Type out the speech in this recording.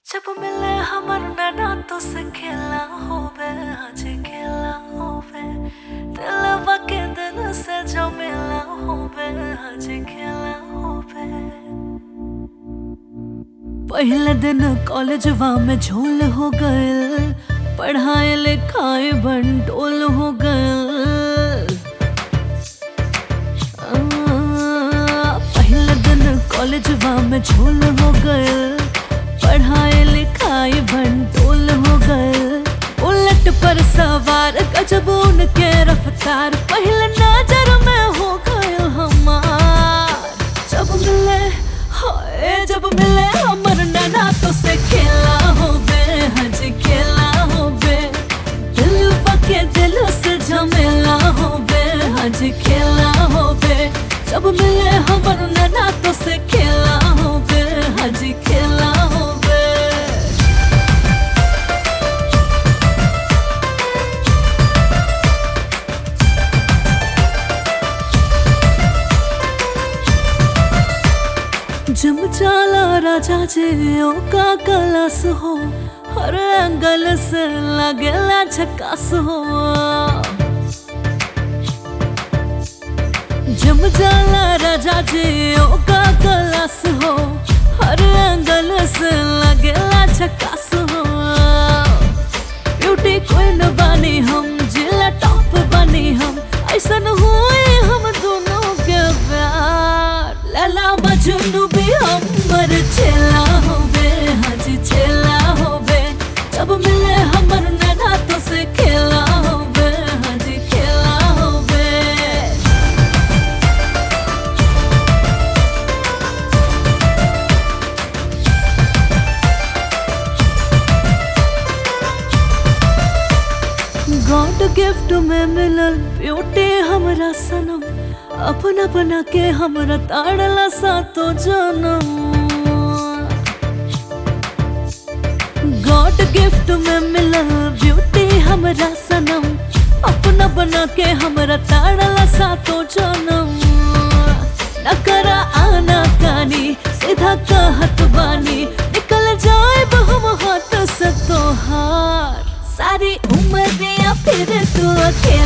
जब मिले हमर नैना तो से खेला होवे आज खेला होवे दिलवा के दिल से जो मिला होवे आज खेला होवे पहले दिन कॉलेजवा में झोल हो गए पढ़ाए लिखाए बंटोल हो गए पहले दिन कॉलेजवा में झोल हो गए पढ़ाई लिखाई भंटोल हो गए उलट पर सवार गजब उनके रफ्तार पहले नजर में हो गए हमार जब मिले हाय जब मिले हमर नैना तो से खेला हो बे हज खेला हो बे दिल पके दिल से झमेला हो बे हज खेला हो बे जब मिले हमर नैना तो से खेला हो बे हज खेला हो बे जम चाला राजा जे ओ का कलस हो हर एंगल से लगेला झकास हो जम जाला राजा जे ओ का कलस हो हर एंगल से लगेला झकास हो ब्यूटी क्वीन बनी हम जिला टॉप बनी हम ऐसन हुए हम दोनों के प्यार लला मजनू भी हमर चेला होबे हज चेला होबे जब मिले हमर नैना तो से खेला होबे हज खेला होबे गॉड गिफ्ट में मिलल ब्यूटी हमरा सनम अपना बना के हमरा ताड़ला सातो जनम गॉड गिफ्ट में मिलल ब्यूटी हमरा सनम अपना बना के हमरा ताड़ला सातो जनम न करा आना कानी सीधा कहत बानी निकल जाए हम हाथ से तोहार सारी उम्र दिया फिर तू अकेला